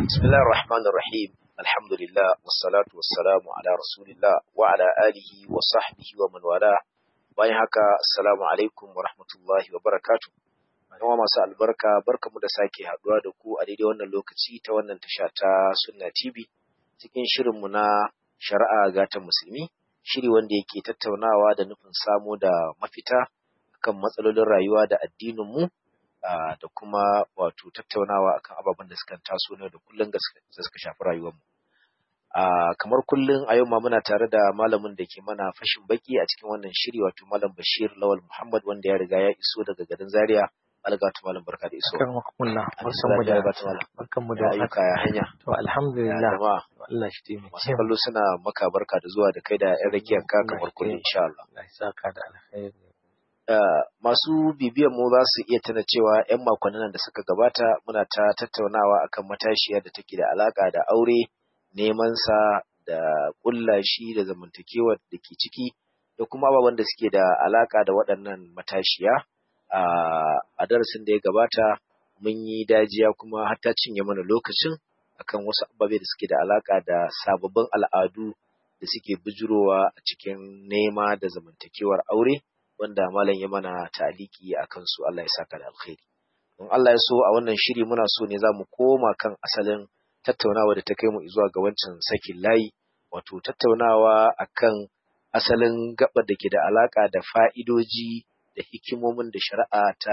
بسم الله الرحمن الرحيم الحمد لله والصلاة والسلام على رسول الله وعلى آله وصحبه ومن والاه bayan haka assalamu alaikum wa rahmatullahi wa barakatuh yawa masu albarka barkamu da sake haduwa da ku a daidai wannan lokaci ta wannan tasha ta sunna tv cikin shirinmu na shari'a gatan musulmi shiri wanda yake tattaunawa da nufin samo da mafita kan matsalolin rayuwa da addinin mu da kuma wato tattaunawa akan ababen da suka taso ne da kullum da suka shafi rayuwarmu. kamar kullum a yau ma muna tare da malamin da ke mana fashin baki a cikin wannan shiri wato malam Bashir Lawal Muhammad wanda ya riga ya iso daga garin Zaria. Algatu malam barka da iso. Kan makulla. Barkan da barkan mu da ayyuka ya hanya. To alhamdulillah. Allah shi taimake. Masu kallo suna maka barka da zuwa da kai da ƴan rakiyar ka kamar kullum insha Allah. Allah ya saka da alkhairi. Uh, masu bibiyan mu za su iya tana cewa 'yan makonnin da suka gabata muna ta tattaunawa akan matashiya da take da alaka da aure neman sa da kulla shi da zamantakewa da ke ciki da kuma ababen da suke da alaka da waɗannan matashiya uh, a darasin da ya gabata mun yi dajiya kuma har ta cinye mana lokacin akan wasu ababe da suke da alaka da sababbin al'adu da suke bijirowa a cikin nema da zamantakewar aure wanda malam ya mana taliki a kansu Allah ya saka da alkhairi. Don Allah ya so a wannan shiri muna so ne za mu koma kan asalin tattaunawa da ta kai mu zuwa ga wancan sakin layi, wato tattaunawa akan asalin gabar da ke da alaka da fa'idoji da hikimomin da shari'a ta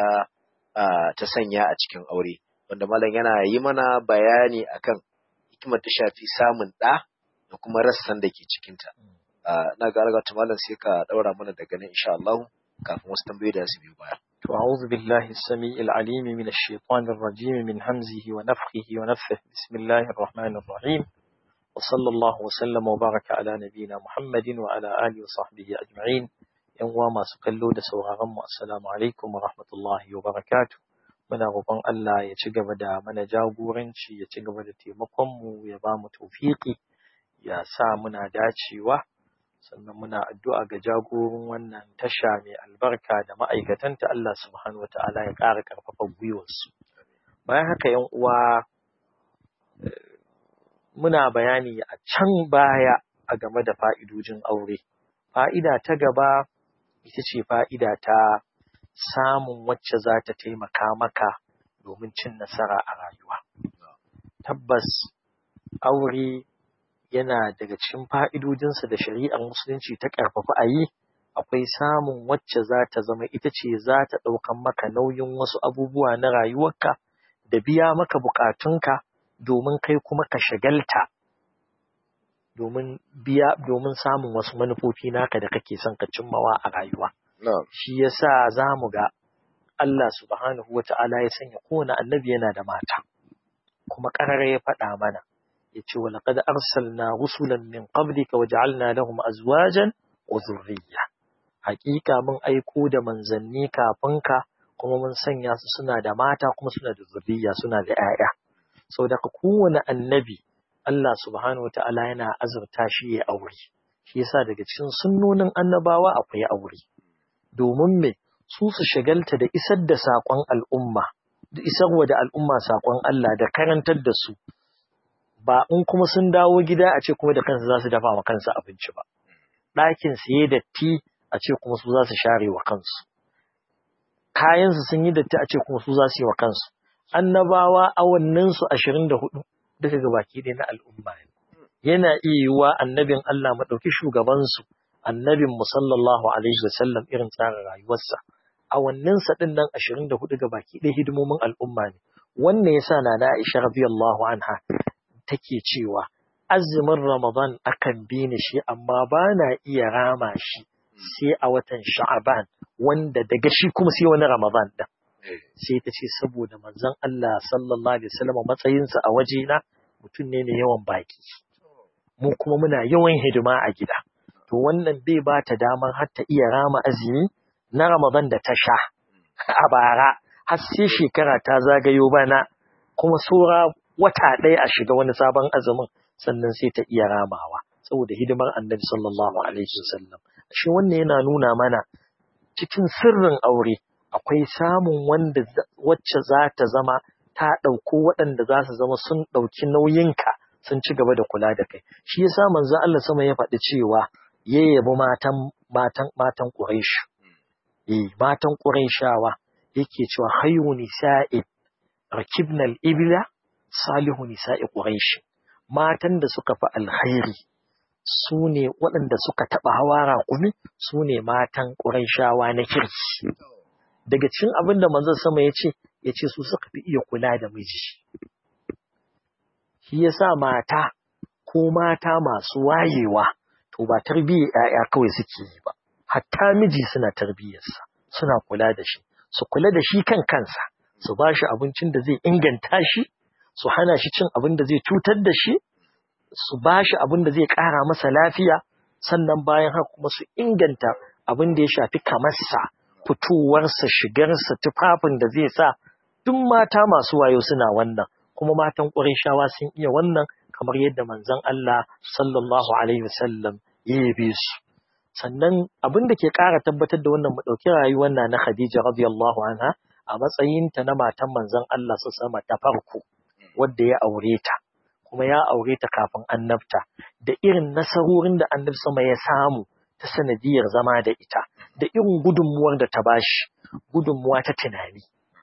ta sanya a cikin aure. Wanda malam yana yi mana bayani akan hikimar ta shafi samun ɗa da kuma rassan da ke cikinta. na ga alga malam sai ka daura mana daga nan insha Allah kafin wasu tambayoyi da su biyo baya. To a'udhu billahi as-sami'il 'alim min ash-shaytanir rajim min hamzihi wa nafthihi wa nafthihi bismillahir rahmanir rahim wa sallallahu wa sallama wa baraka ala nabiyyina Muhammadin wa ala alihi wa sahbihi ajma'in yan uwa masu kallo da sauraron mu assalamu alaikum wa rahmatullahi wa barakatuh muna roƙon Allah ya ci gaba da mana jagoranci ya ci gaba da taimakon mu ya ba mu tawfiqi ya sa muna dacewa sannan muna addu'a ga jagorin wannan tasha mai albarka da ma'aikatanta Allah subhanahu wa ta'ala ya ƙara ƙarfafa gwiwarsu. Bayan haka ‘yan uwa muna bayani a can baya a game da fa'idojin aure. Fa'ida ta gaba ita ce fa'ida ta samun wacce za ta taimaka maka domin cin nasara a rayuwa. Tabbas aure yana daga cikin fa'idodinsa da shari'ar musulunci ta ƙarfafa a yi, akwai samun wacce za ta zama ita ce za ta ɗaukan maka nauyin wasu abubuwa na rayuwarka da biya maka buƙatunka domin kai kuma ka shagalta domin biya domin samun wasu manufofi naka da kake son ka cimmawa a rayuwa. Shi yasa za mu ga Allah subhanahu wa ta'ala ya sanya kowane annabi yana da mata, kuma ƙarara ya faɗa mana. yace wa laqad arsalna rusulan min qablika waja'alna lahum azwajan wa dhurriyya haƙiƙa mun aiko da manzanni kafin ka kuma mun sanya su suna da mata kuma suna da zurriya suna da ƴaƴa saboda kowane annabi Allah subhanahu wata'ala yana azurta shi ya aure shi yasa daga cikin sunnonin annabawa akwai aure domin me su su shagalta da isar da saƙon al'umma da isarwa da al'umma saƙon Allah da karantar da su ba in kuma sun dawo gida a ce kuma da kansu za su dafa wa kansu abinci ba. Ɗakin su yi datti a ce kuma su za su share wa kansu. Kayansu sun yi datti a ce kuma su za su yi wa kansu. Annabawa awanninsu ashirin da hudu duka ga baki ɗaya na al'umma ne. Yana iya yiwuwa annabin Allah maɗauki shugabansu, annabin mu sallallahu alaihi wa sallam irin tsarin rayuwarsa. Awanninsa ɗin nan ashirin da hudu ga baki ɗaya hidimomin al'umma ne. Wannan yasa na na Aisha radiyallahu anha take cewa azumin Ramadan akan bi ni shi amma ba na iya rama shi sai a watan Sha'aban wanda daga shi kuma sai wani Ramadan din. Sai ta ce saboda manzon Allah sallallahu alaihi wasallam matsayinsa a wajena mutum ne mai yawan baki. Mu kuma muna yawan hidima a gida. To wannan bai ba ta damar har ta iya rama azumi na Ramadan da ta sha a bara har sai shekara ta zagayo bana kuma sura wata ɗaya a shiga wani sabon azumin sannan sai ta iya ramawa saboda hidimar annabi sallallahu alaihi wasallam shi wannan yana nuna mana cikin sirrin aure akwai samun wanda wacce za ta zama ta ɗauko waɗanda za su zama sun ɗauki nauyinka sun ci gaba da kula da kai shi yasa manzo Allah sama ya faɗi cewa ya yabi matan matan matan Quraysh eh matan Qurayshawa yake cewa hayyu nisa'i rakibna al-ibla salihu nisa'i Quraysh matan da suka fi alkhairi su ne waɗanda suka taɓa hawa raƙumi su ne matan Qurayshawa na kirki daga cikin abin da manzon sama ya ce ya ce su suka fi iya kula da miji shi yasa mata ko mata masu wayewa to ba tarbiyyar ‘ya'ya kawai suke yi ba, hatta miji suna tarbiyyarsa, suna kula da shi, su kula da shi kan kansa, su ba shi abincin da zai inganta shi, su hana shi cin abin da zai cutar da shi, su ba shi abin da zai ƙara masa lafiya, sannan bayan haka kuma su inganta abin da ya shafi kamarsa, fitowarsa, shigarsa, tufafin da zai sa, duk mata masu wayo suna wannan, kuma matan ƙwarai sun iya wannan kamar yadda manzon Allah sallallahu alaihi wasallam ya yabe su sannan abin da ke ƙara tabbatar da wannan mu ɗauki rayuwar na na Khadija radiyallahu anha a matsayinta na matan manzon Allah su sama ta farko wadda ya aure ta kuma ya aure ta kafin annabta da irin nasarorin da annabi sama ya samu ta sanadiyar zama da ita da irin gudunmuwar da ta bashi gudunmuwa ta tunani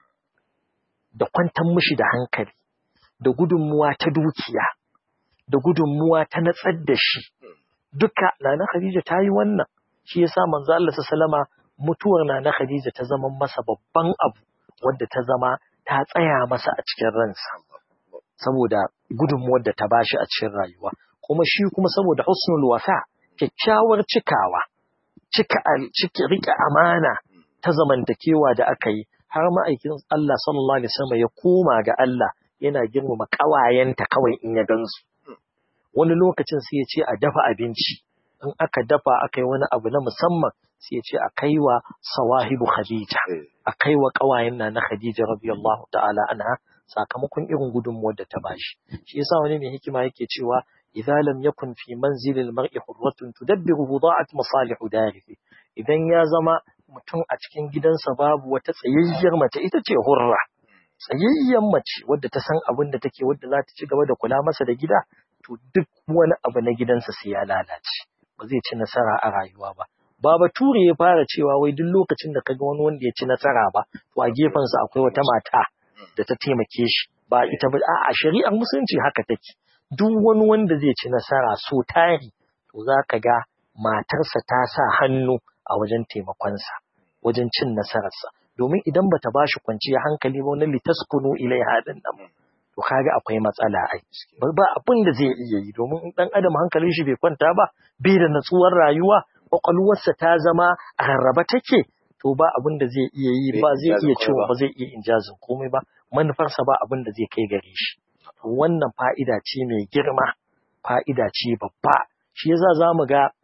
da kwantar mishi da hankali da gudunmuwa ta dukiya da gudunmuwa ta natsar da shi duka nana Khadija ta yi wannan shi yasa manzo Allah sallama mutuwar nana Khadija ta zama masa babban abu wadda ta zama ta tsaya masa a cikin ransa saboda gudunmuwar da ta bashi a cikin rayuwa kuma shi kuma saboda husnul wafa kyakkyawar cikawa cika cika rika amana ta zamantakewa da aka yi har ma'aikin Allah sallallahu alaihi wasallam ya koma ga Allah yana girmama ƙawayenta kawai in ya gansu. Wani lokacin sai ya ce a dafa abinci, in aka dafa aka yi wani abu na musamman sai ya ce a kai wa sawahibu Khadija, a kai wa ƙawayen na na Khadija radiyallahu ta'ala anha sakamakon irin gudunmuwar da ta bashi. Shi yasa wani mai hikima yake cewa idza lam yakun fi manzilil mar'i hurratun tudabbiru da'at masalihu darihi idan ya zama mutum a cikin gidansa babu wata tsayayyar mace ita ce hurra tsayayyen mace wadda ta san abin da take wadda za ta ci gaba da kula masa da gida to duk wani abu na gidansa sai ya lalace ba zai ci nasara a rayuwa ba ba bature ya fara cewa wai duk lokacin da kaga wani wanda ya ci nasara ba to a gefensa akwai wata mata da ta taimake shi ba ita ba a shari'ar musulunci haka take duk wani wanda zai ci nasara so tari to za ka ga matarsa ta sa hannu a wajen taimakonsa wajen cin nasararsa domin idan bata ba shi kwanciyar hankali ba wani litaskunu ilaiha din nan to kaga akwai matsala ai ba abin da zai iya yi domin in dan adam hankalin shi bai kwanta ba bai da natsuwar rayuwa kwakwalwarsa ta zama a rarraba take to ba abin da zai iya yi ba zai iya cewa ba zai iya injazin komai ba manufarsa ba abin da zai kai gare shi wannan fa'ida ce mai girma fa'ida ce babba shi yasa za mu ga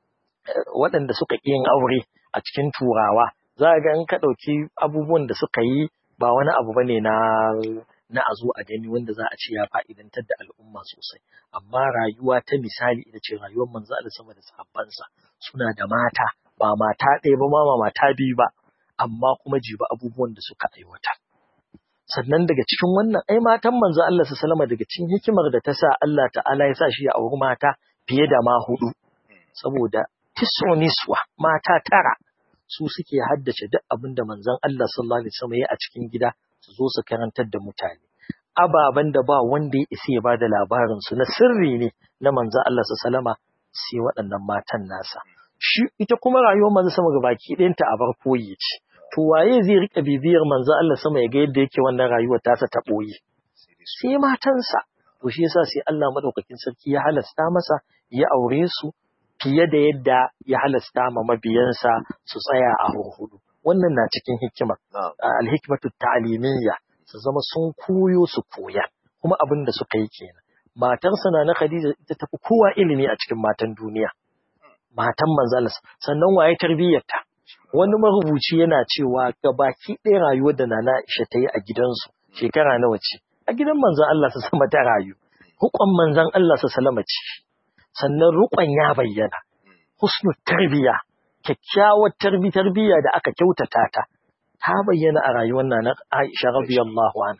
waɗanda suka ƙi yin aure a cikin turawa za ga in ka ɗauki abubuwan da suka yi ba wani abu bane na na a zo a gani wanda za a ce ya fa'idantar da al'umma sosai amma rayuwa ta misali ita ce rayuwar manzo Allah sama da sahabbansa suna da mata ba mata ɗaya ba ma ba mata biyu ba amma kuma jiba abubuwan da suka aiwata sannan daga cikin wannan ai matan manzo Allah sallama daga cikin hikimar da ta sa Allah ta'ala ya sa shi ya auri mata fiye da ma hudu saboda tis'u niswa mata tara su suke haddace duk abin da manzon Allah sallallahu alaihi wasallam ya a cikin gida su zo su karantar da mutane ababen da ba wanda ya isa ya bada labarin su na sirri ne na manzon Allah sallallahu alaihi sai waɗannan matan nasa shi ita kuma rayuwar manzon sama gabaki ɗayanta a bar koyi ce to waye zai rika bibiyar manzon Allah sama ya ga yadda yake wannan rayuwar tasa ta ɓoye sai matansa to shi yasa sai Allah madaukakin sarki ya halasta masa ya aure su fiye da yadda ya halasta ma mabiyansa su tsaya a hurhudu. Wannan na cikin hikimar, alhikmatu ta'alimiyya su zama sun koyo su koya, kuma abin da suka yi kenan. Matarsa na na Khadija ita tafi kowa ilimi a cikin matan duniya. Matan manzalas, sannan waye tarbiyyarta. Wani marubuci yana cewa ga baki ɗaya rayuwar da Nana Aisha ta yi a gidansu shekara nawa ce. A gidan manzon Allah su sama ta rayu. Hukon manzon Allah su salama ce. sannan rukon ya bayyana husnul tarbiya kyakkyawar tarbi tarbiya da aka kyautata ta ta bayyana a rayuwar nan Aisha radiyallahu anha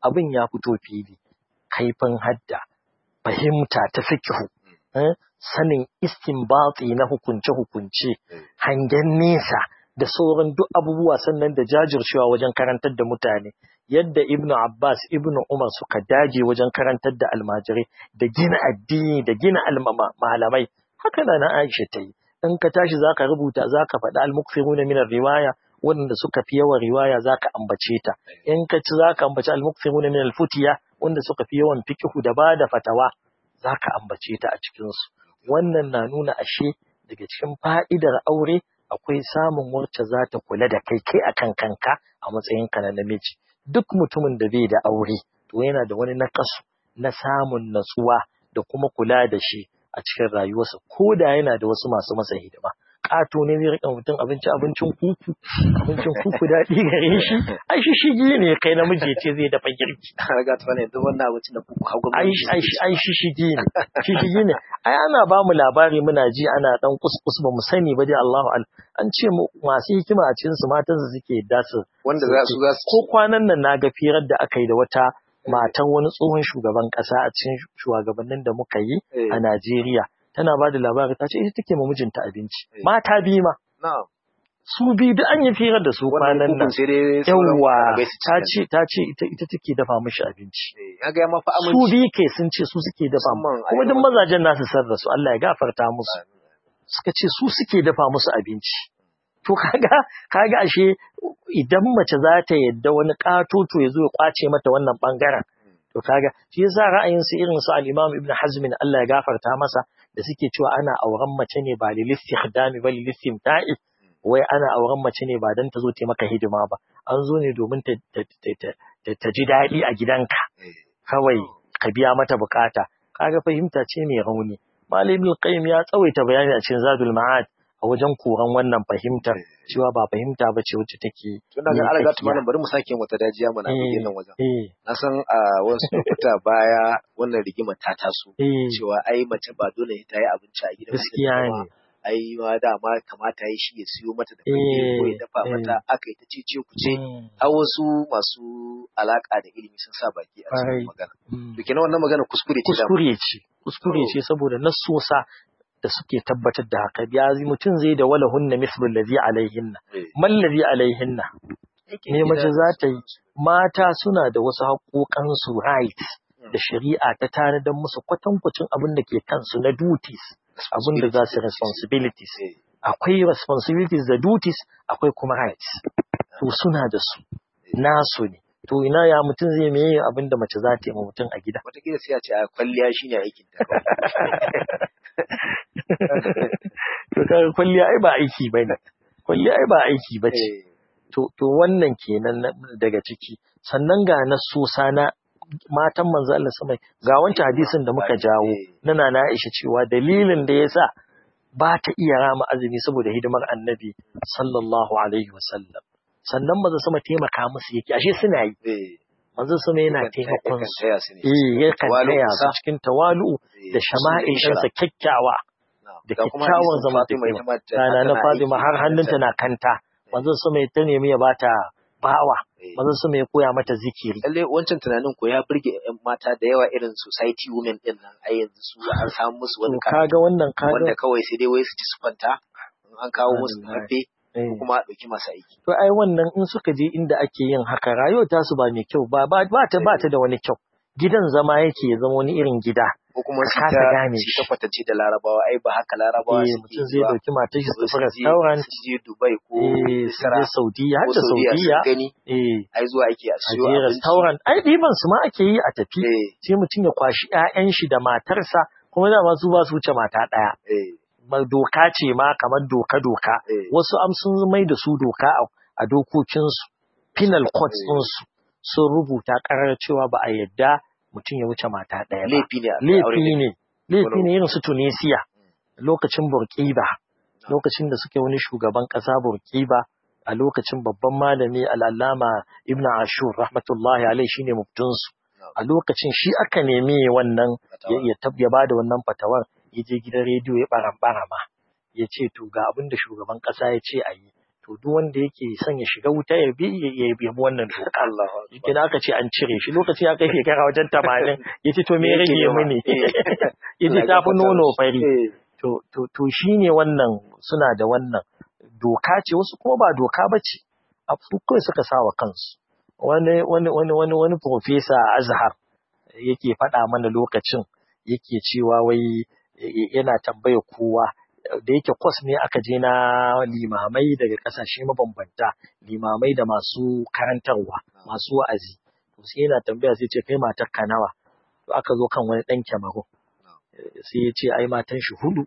abin ya fito fili kaifin hadda fahimta ta fikihu eh, sanin istinbati na hukunce-hukunce hangen nesa da sauran duk abubuwa sannan da jajircewa wajen karantar da mutane yadda ibnu abbas ibnu umar suka dage wajen karantar da almajirai da gina addini da gina almama- malamai haka na na aisha ta yi in ka tashi zaka rubuta zaka faɗi al-mukthiruna min riwaya wanda suka fi yawan riwaya zaka ambace ta in ka ci zaka ambaci al-mukthiruna min al-futiya wanda suka fi yawan fiqhu da bada fatawa zaka ambace ta a cikin su wannan na nuna ashe daga cikin fa'idar aure akwai samun wacce za ta kula da kai kai akan kanka a matsayinka na namiji duk mutumin da bai da aure to yana da wani nakasu na samun natsuwa da kuma kula da shi a cikin rayuwarsa ko da yana da wasu masu masa hidima ƙato ne zai riƙa mutum abinci abincin kuku abincin kuku daɗi gare shi ai shi shigi ne kai namiji ya ce zai dafa girki Raga ta ne duk wannan abincin da kuku hagu ai ai ai shi shigi ne shi shigi ne ai ana ba mu labari muna ji ana dan kuskus ba mu sani ba dai Allahu al an ce mu masu hikima a cikin su matan su suke yadda su wanda za su za su ko kwanan nan na ga firar da aka yi da wata matan wani tsohon shugaban kasa a cikin shugabannin da muka yi Eh. a Najeriya tana ba da labari ta ce ita take ma mijinta abinci Eh. mata biyu ma na'am su biyu da an yi firar da su wannan kwanan nan kukun sai dai sauran yawwa bai su ta ci ce ta ce ita ita take dafa mishi abinci ya ga ya mafi su aminci biyu ke sun ce su suke dafa mu Musamman a kuma duk yawan- mazajen nasu san rasu Allah ya gafarta musu suka ce su suke dafa musu abinci to kaga kaga ashe idan mace za ta yadda wani katoto ya zo ya kwace mata wannan bangaren to kaga shi yasa ra'ayin su irin su al-Imam Ibn Hazm Allah ya gafarta masa da suke cewa ana auren mace ne ba lil istikhdami ba lil istimta'i wai ana auren mace ne ba dan ta zo ta maka hidima ba an zo ne domin ta ta ta- ta- ta ji daɗi a gidanka Eh. kawai ka biya mata bukata kaga fahimta ce mai rauni malamin al-qayyim ya tsawaita bayani a cikin zadul ma'ad a wajen koran wannan fahimtar cewa ba fahimta ba ce wacce take tun daga ala gatu miƙaƙiya. malam bari mu sake wata dajiya mana a Eh, nan wajen eh na san a wasu lokuta baya wannan rigima ta taso eh cewa ai mace ba dole ta yi abinci a gidan gaskiya mijinta ne ba. ai ma dama kamata ya shi ya siyo mata da Eh, fanke ko ya dafa eh. mata aka yi ta cece ku ce Mm, har wasu masu alaka da ilimi sun sa baki a Kwarai. cikin magana mm. to kenan wannan magana kuskure ce da kuskure ce kuskure Oh. ce saboda nassosa da suke tabbatar da haka ya mutum zai da wala hunna mislu allazi alaihinna Eh. man allazi alaihinna me mace za ta yi mata suna da wasu haƙoƙansu rights da shari'a ta tanadar musu kwatankwacin abin da ke kansu na duties abin da za su responsibilities Eh. akwai responsibilities da duties akwai kuma rights to suna da su nasu ne to ina ya mutum zai meye abin da mace za ta yi ma mutum a gida Wataƙila sai a ce a kwalliya shine aikin ta to kaga kwalliya ai ba aiki bane kwalliya ai ba aiki bace Eh. to to wannan kenan na- daga ciki sannan ga nasosa na matan manzo Allah sama ga wancan hadisin da muka jawo Eh. na Nana Aisha cewa dalilin da yasa ba ta iya rama azumi saboda hidimar Annabi sallallahu alaihi wasallam sannan manzo sama taimaka musu yake ashe suna yi Eh. manzo sama yana Yakan- taimakon yakan su taya su ne. eh yakan Tawalu taya su kusa. cikin tawalu Eh, da su shama'il ishra. ɗinsa kyakkyawa Na'am. da Ga kuma kyakkyawan hadisin Fatima zamantakewa. ita ma ta- rana na tana Fatima aiki har da hannunta na kanta manzon sama ya ta nemi ya bata bawa Eh. manzon sama ya koya mata zikiri lalle wancan tunanin ko ya burge yan mata da yawa irin society women din nan ai yanzu su an samu musu to wani kaga wannan wanda kaga kawai sai dai wai su ci su kwanta in an kawo musu Wallahi. mafe eh. ko kuma a ɗauki masu aiki to ai wannan in suka je inda ake yin haka rayuwar tasu ba mai kyau ba ba ba ta ba ta da wani kyau gidan zama yake ya zama wani irin gida ko kuma su Ka kasa ta gane su shi. ta kwatance da larabawa ai ba haka larabawa eh suke mutum zai zuwa dauki matar shi su su tafi je- restaurant su je Dubai ko eh su Misra je Saudiya har ko da Saudiya Saudiya sun gani eh ai zuwa ake a a siyo je abinci restaurant ai ɗiban su ma ake yi a tafi eh sai mutum ya kwashi ƴaƴan shi da matarsa kuma dama su ba su wuce mata ɗaya eh ma doka ce ma kamar doka-doka eh wasu am sun mai da su doka a- a dokokinsu penal courts Eh. ɗinsu sun rubuta ƙarar cewa ba a yadda mutum ya wuce mata ɗaya ba laifi ne a kai aure laifi ne ne laifi Wani- ne irin su Tunisia lokacin Burkiba lokacin da suke wani shugaban ƙasa Burkiba a lokacin babban malami al'allama Ibn Ashur rahmatullahi alaihi shine muftunsu a lokacin shi aka nemi wannan ya ya tab ya bada wannan fatawar ya je gidan rediyo ya baran barama ya ce to ga abin da shugaban kasa ya ce a yi to to duk wanda yake son ya shiga wuta ya bi ya bi wannan doka Allah yake aka ce an cire shi lokacin ya kai shekara wajen tamanin ya ce to me ya rage mini ya ce ta fi nono fari to to to shine wannan suna da wannan doka ce wasu kuma ba doka ba ce a su kawai suka sa wa kansu wani wani wani wani wani profesa a Azhar yake faɗa mana lokacin yake cewa wai yana tambaya kowa da yake kwas ne aka je na limamai daga ƙasashe mabambanta limamai da masu karantarwa masu wa'azi to sai yana tambaya sai ce kai matar ka nawa to aka zo kan wani ɗan kyamaro sai ya ce ai matan shi hudu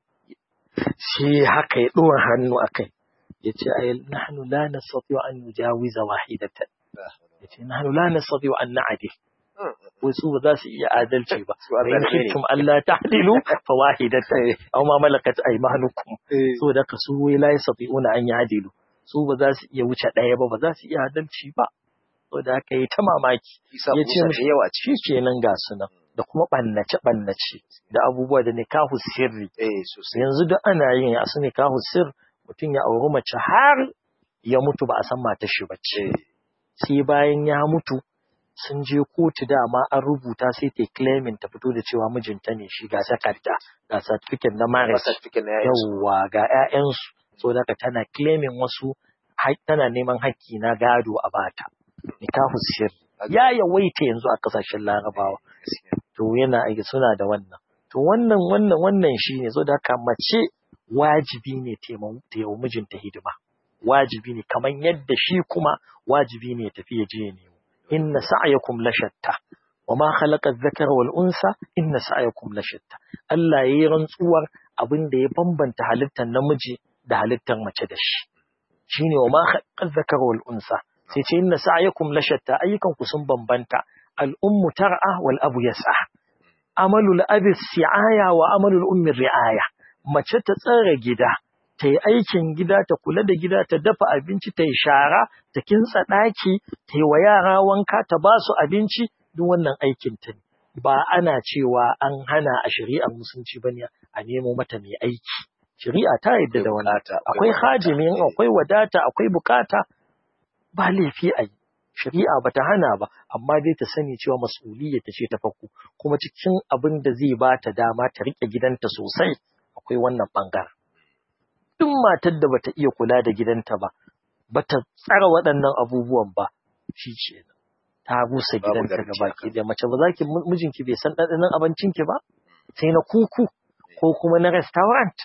sai haka ya ɗora hannu a kai ya ce ai nahnu la nastati'u an nujawiza wahidatan ya ce nahnu la nastati'u an na'dil wasu ba za su iya adalci ba in kuntum Allah ta'dilu fa wahidatan aw ma malakat aymanukum so da ka su wai la yastati'una an ya'dilu su ba za su iya wuce ɗaya ba ba za su iya adalci ba so da haka yi ta mamaki ya ce mishi yawa shi kenan ga su nan da kuma ɓannace ɓannace da abubuwa da nikahu sirri eh sosai yanzu duk ana yin a su nikahu sir mutum ya auri mace har ya mutu ba a san matar shi ba ce sai bayan ya mutu sun je kotu dama an rubuta sai ta claiming ta fito da cewa mijinta ne shi ga takarda ga certificate na marriage certificate na yawa yawwa ga ƴaƴansu so da tana claiming wasu haƙ- tana neman haƙƙi na gado a bata nikahu sir ya yawaita yanzu a ƙasashen larabawa to yana aiki suna da wannan to wannan wannan wannan shine so da haka mace wajibi ne ta yi wa mijinta hidima wajibi ne kamar yadda shi kuma wajibi ne ya tafi ya je ya nemo inna sa'yakum la shatta wa ma khalaqa adh-dhakara wal unsa inna sa'yakum la shatta Allah yayi rantsuwar abin da ya bambanta halittar namiji da halittar mace da shi shine wa ma khalaqa adh-dhakara wal unsa sai ce inna sa'yakum la shatta ayyukan ku sun bambanta al-ummu tar'a wal abu yas'a amalul abi si'aya wa amalul ummi ri'aya mace ta tsara gida ta yi aikin gida ta kula da gida ta dafa abinci ta yi shara ta kintsa ɗaki ta yi wa yara wanka ta ba su abinci duk wannan aikin ta ne ba ana cewa an hana a shari'ar musulunci bane a nemo mata mai aiki shari'a ta yadda da wannan akwai hajimi akwai wadata akwai bukata ba laifi a yi shari'a bata hana ba amma dai ta sani cewa mas'uliyya ta ce ta farko kuma cikin abin da zai ba ta dama ta rike gidanta sosai akwai wannan bangaren duk matar da bata iya kula da gidanta ba bata tsara waɗannan abubuwan ba shi ce ta rusa gidanta ga baki da mace ba za ki mijinki bai san ɗanɗanon abincinki ba sai na kuku ko kuma na restaurant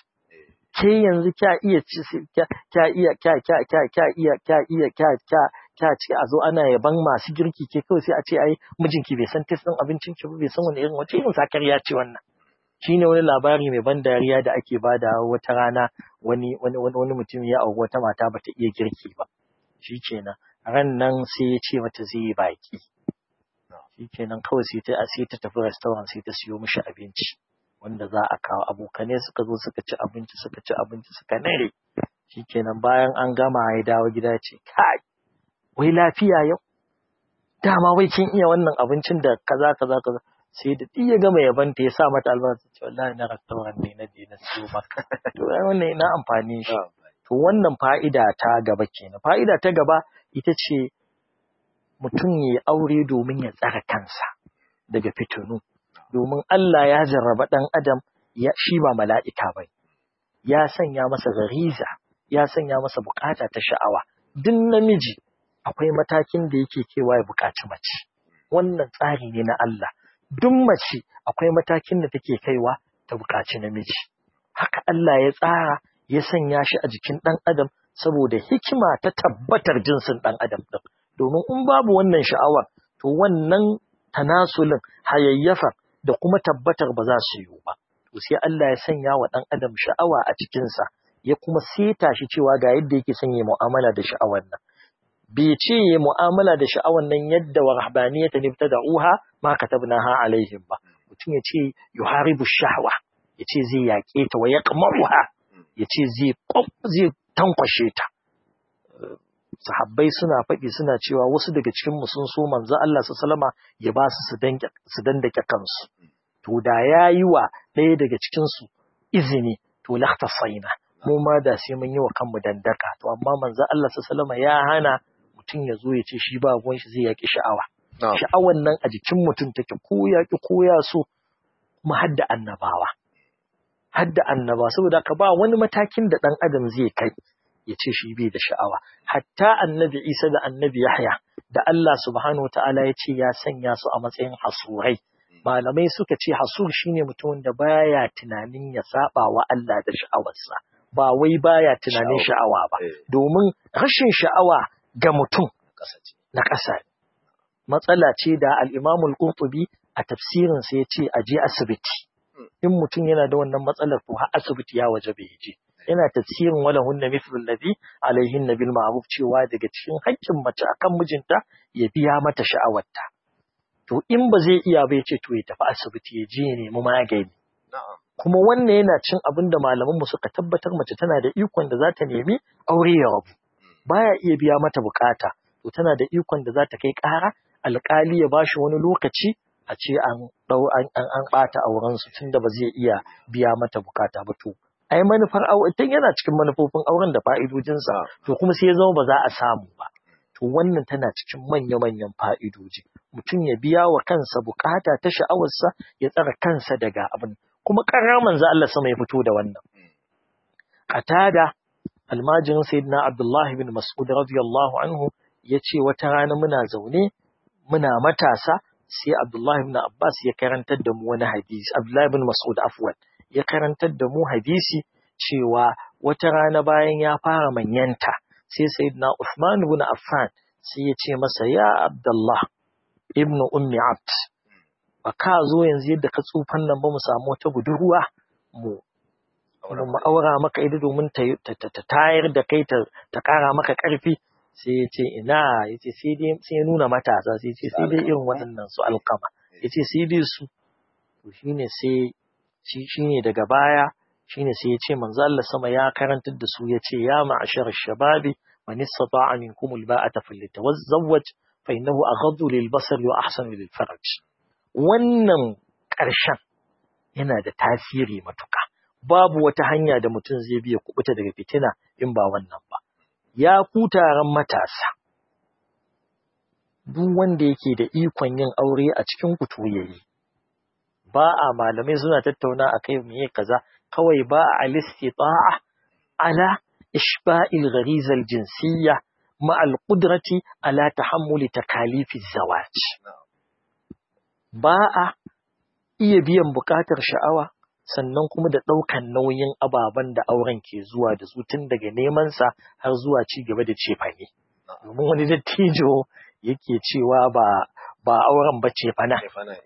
ke yanzu kya iya ci kya iya kya kya kya kya iya kya iya kya kya kya ci a zo ana yaban masu girki ke kawai sai a ce ai mijinki bai san taste ɗin abincinki ba bai san wani irin wace irin sakariya ce wannan shine wani labari mai ban dariya da ake bada wata rana wani wani wani mutum ya auri wata mata bata iya girki ba shikenan ran nan sai ya ce mata zai yi baki shikenan kawai sai ta sai ta tafi restaurant sai ta siyo mishi abinci wanda za a kawo abokane suka zo suka ci abinci suka ci abinci suka nare shikenan bayan an gama ya dawo gida ya ce kai wai lafiya yau dama wai kin iya wannan abincin da kaza kaza kaza sai da ya gama yabanta ya sa mata albarka ce wallahi na restaurant ne na je na siyo maka to wannan ina amfani shi to wannan fa'ida ta gaba kenan fa'ida ta gaba ita ce mutum ya aure domin ya tsara kansa daga fitinu domin Allah ya jarraba dan adam ya shi ba mala'ika bai ya sanya masa gariza ya sanya masa bukata ta sha'awa duk namiji akwai matakin da yake kewa ya bukaci mace wannan tsari ne na Allah duk mace akwai matakin da take kaiwa ta buƙaci namiji. Haka Allah ya tsara ya sanya shi a jikin ɗan adam saboda hikima ta tabbatar jinsin ɗan adam ɗin. Domin in babu wannan sha'awar, to wannan tanasulin hayayyafar da kuma tabbatar ba za su yiwu ba. To sai Allah ya sanya wa ɗan adam sha'awa a cikinsa, ya kuma seta shi cewa ga yadda yake son ya mu'amala da sha'awar nan. bai ce ya mu'amala da sha'awan nan yadda wa rahbaniyata ne da uha ma katabnaha alaihim ba mutum ya ce yuharibu shahwa ya ce zai yaƙe ta wa yaqmaruha ya ce zai zai tankwashe ta sahabbai suna faɗi suna cewa wasu daga cikin mu sun so manzo Allah sallama ya ba su su dandake kansu to da yayi wa ɗaya daga cikin su izini to lahtasaina mu ma da sai mun yi wa kanmu dandaka to amma manzo Allah sallallahu alaihi ya hana mutum ya zo ya ce shi ba ruwan shi zai yaki sha'awa sha'awan nan a jikin mutum take ko ya ki ko ya so kuma hadda annabawa hadda annaba saboda ka ba wani matakin da dan adam zai kai ya ce shi bai da sha'awa hatta annabi Isa da annabi Yahya da Allah subhanahu wataala ya ce ya sanya su a matsayin hasurai malamai suka ce hasur shine mutumin da baya tunanin ya saba wa Allah da sha'awarsa ba wai baya tunanin sha'awa ba domin rashin sha'awa ga mutum na ƙasa matsala ce da al-Imam al-Qurtubi a tafsirin sa yace a je asibiti in mutum yana da wannan matsalar to har asibiti ya waje bai je yana tafsirin wala hunna mithlul ladhi alaihin nabil ma'ruf cewa daga cikin haƙƙin mace akan mijinta ya biya mata sha'awarta to in ba zai iya ba ce to ya tafi asibiti ya je ya nemi magani kuma wannan yana cin abin da malaman mu suka tabbatar mace tana da ikon da za ta nemi aure ya rabu baya iya biya mata bukata to tana da ikon da za ta kai ƙara alƙali ya bashi wani lokaci a ce an dau an an bata auren su tunda ba zai iya biya mata bukata ba to ai manufar aure tun yana cikin manufofin auren da fa'idojinsa to kuma sai ya zama ba za a samu ba to wannan tana cikin manya-manyan fa'idoji mutum ya biya wa kansa bukata ta sha'awarsa ya tsara kansa daga abin kuma ƙarar manzo Allah sama ya fito da wannan qatada almajirin sayyidina abdullahi bin mas'ud radiyallahu anhu yace wata rana muna zaune muna matasa sai abdullahi bin abbas ya karantar da mu wani hadisi abdullahi bin mas'ud afwan ya karantar da mu hadisi cewa wata rana bayan ya fara manyanta sai sayyidina Uthman ibn Affan sai ya ce masa ya Abdullah ibn Ummi Abd ba ka zo yanzu yadda ka tsufan nan ba mu samu wata budurwa mu mu aura maka ita domin ta tayar da kai ta kara maka karfi sai ya ce ina ya ce sai dai sai ya nuna matasa sai ya ce sai dai irin waɗannan su alkama ya ce sai dai su to shine sai shi shine daga baya shine sai ya ce manzo Allah sama ya karantar da su ya ce ya ma'ashar shababi man istata'a minkum alba'ata falyatawazzawaj fa innahu aghaddu lilbasari wa ahsanu lilfarj wannan ƙarshen yana da tasiri matuka babu wata hanya da mutum zai biya kubuta daga fitina in ba wannan ba ya ku taron matasa duk wanda yake da ikon yin aure a cikin ku to yayi ba a malamai suna tattauna akai meye kaza kawai ba a alistita'a ala ishba'il ghariza aljinsiyya ma alqudrati ala tahammuli takalifi zawaj ba a iya biyan bukatar sha'awa sannan kuma da ɗaukan nauyin ababen da auren ke zuwa da su tun daga neman sa har zuwa ci gaba da cefane domin wani dattijo yake cewa ba ba auren ba ce fana.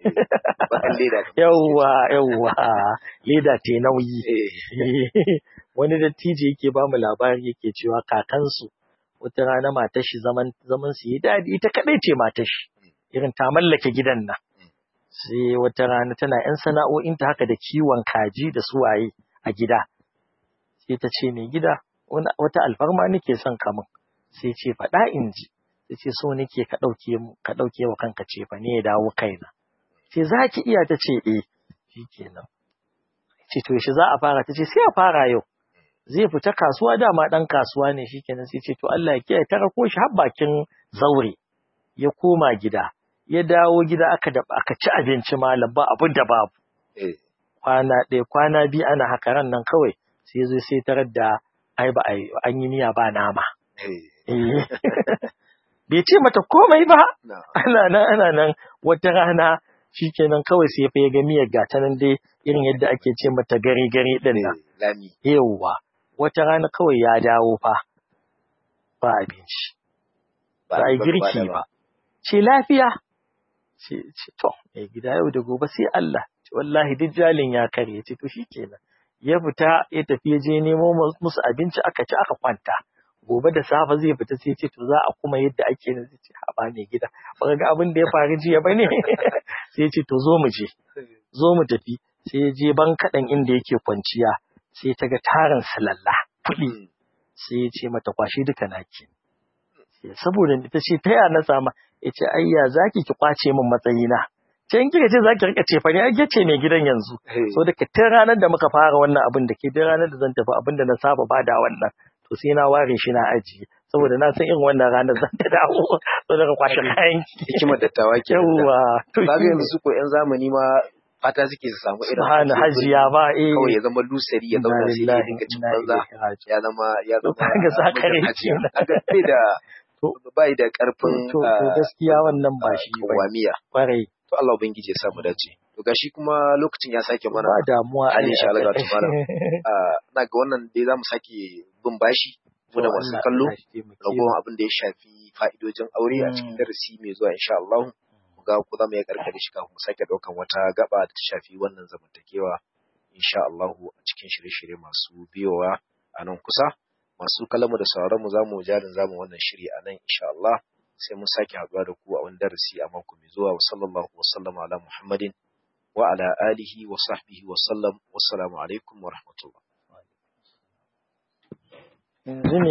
Yawwa, yawwa, leda te nauyi. Wani dattijo yake ba mu labari yake cewa kakansu wata rana matashi zaman zaman su yi daɗi ita kaɗai ce matashi irin ta mallake gidan nan. Sai wata rana tana ‘yan sana'o'inta haka da kiwon kaji da suwaye a gida. Sai ta ce mai gida wata alfarma nake son kamun. Sai ce faɗa in ji. ta ce so nake ka ɗauke ka ɗauke wa kanka ce fa ne ya dawo kaina ce za ki iya ta ce eh shikenan ce to shi za a fara ta ce sai a fara yau zai fita kasuwa dama ɗan kasuwa ne shikenan sai ce to Allah ya kiyaye ta rako shi har bakin zaure ya koma gida ya dawo gida aka da aka ci abinci malam ba abin da babu kwana ɗaya kwana biyu ana haka ran nan kawai sai zo sai tarar da ai ba an yi miya ba nama bai ce mata komai ba ana nan ana nan wata rana shikenan kawai sai fa ya ga miyar gata nan dai irin yadda ake ce mata gari gari din nan yawwa wata rana kawai ya dawo fa ba abinci ba a girki ba ce lafiya ce to mai gida yau da gobe sai Allah wallahi duk jalin ya kare ce to shikenan ya fita ya tafi ya je nemo musu abinci aka ci aka kwanta gobe da safe zai fita sai ce to za a kuma yadda ake nan zai ce haba mai gida ba ga abin da ya faru jiya ba ne sai ce to zo mu je zo mu tafi sai ya je ban kaɗan inda yake kwanciya sai ta ga tarin salalla kuɗi sai ya ce mata kwashe duka naki saboda ta ce ta ya na sama ya ce ayya zaki ki kwace min matsayina ce in kika ce za ki rika cefa ne ai ke ce mai gidan yanzu so da ke tun ranar da muka fara wannan abin da ke tun ranar da zan tafi abin da na saba bada wannan to sai na ware shi na ajiye saboda na san irin wannan ranar zan ta dawo so daga kwashe kayan ki hikimar dattawa ke yawa to ba ga yanzu su ko yan zamani ma fata suke su samu irin subhana hajiya ba eh kawai ya zama lusari ya zauna sai ya dinga cin banza ya zama ya zama ga sakare hajiya aga bai da bai da karfin to to gaskiya wannan ba shi ba wamiya kwarai to Allah ubangiji ya samu dace to gashi kuma lokacin ya sake mana ba damuwa Ali insha Allah ta fara na ga wannan dai zamu sake bin bashi mu da masu kallo ragowar abin da ya shafi fa'idojin aure a cikin darasi mai zuwa insha Allah ga ku zama ya karkare shi kafin mu sake daukan wata gaba da ta shafi wannan zamantakewa insha Allah a cikin shirye-shirye masu biyowa a nan kusa masu kalamu da sauraron mu zamu jarin zamu wannan shiri a nan insha Allah sai mun sake haɗuwa da ku a wani darasi a mako mai zuwa wa sallallahu wa sallama ala Muhammadin wa ala alihi wa sahbihi wa sallam wassalamu alaikum wa rahmatullah